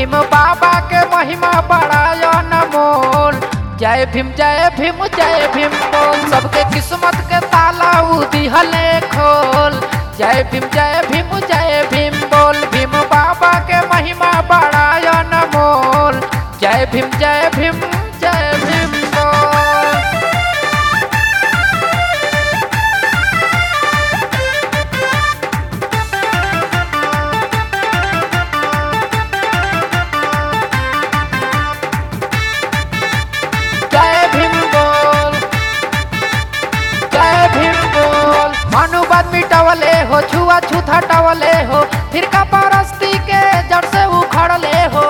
भीम बाबा के महिमा बड़ाय नमोल जय भीम जय भीम जय भीम बोल सबके किस्मत के ताला उ दिहले खोल जय भीम जय भीम जय भीम बोल भीम बाबा के महिमा बड़ाय नमोल जय भीम जय भीम जय भीम बोल जय भीम बोल जय भीम बोल मनुवाद मिटावले हो छुआ छूत हटावले हो फिर का परस्ती के जड़ से उखड़ले हो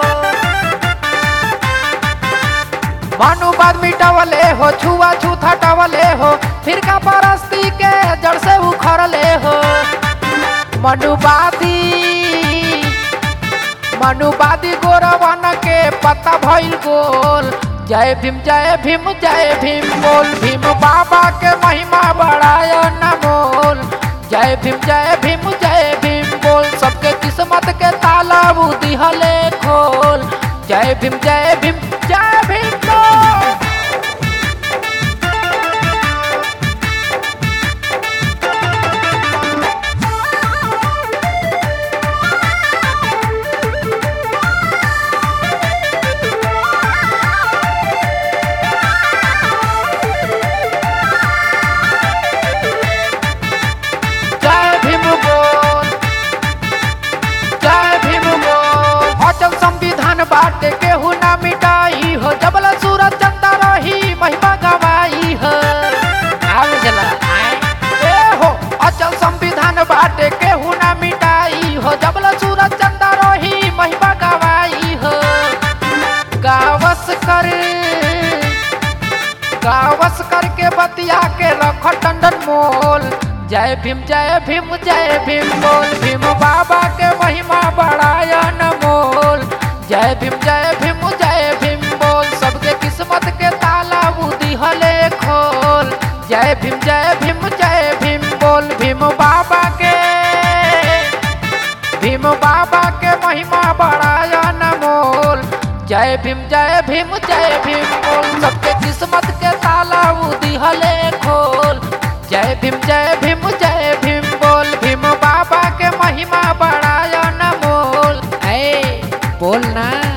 मनुवाद मिटावले हो छुआ छूत हटावले हो फिर का परस्ती के जड़ से उखड़ले हो मनुवादी मनुवादी गोरवन के पता भइल गोल जय भीम जय भीम जय भीम बोल भीम बाबा के महिमा बढ़ाय नमोल जय भीम जय भीम जय भीम बोल सबके किस्मत के ताला उ दिहले खोल जय भीम जय भीम जय भीम बोल जय भीम बोल जय भीम बोल अचल संविधान बाटे केहू ना मिटाई हो जबल सूरज चंदा रही महिमा गवाई हो आवे जला आए ए हो अचल संविधान बाटे केहू ना मिटाई हो जबल सूरज चंदा रही महिमा गवाई हो गावस कर गावस करके बतिया के रख टंडन मोल जय भीम जय भीम जय भीम बोल भीम बाबा के महिमा बढ़ाय नमोल जय भीम जय भीम जय भीम बोल सबके किस्मत के ताला उ दिहले खोल जय भीम जय भीम जय भीम बोल भीम बाबा के भीम बाबा के महिमा बढ़ाय नमोल जय भीम जय भीम जय भीम बोल सबके किस्मत के ताला उ दिहले खोल जय भीम जय भीम जय भीम बोल भीम बाबा के महिमा बढ़ाय नमोल ऐ बोल ना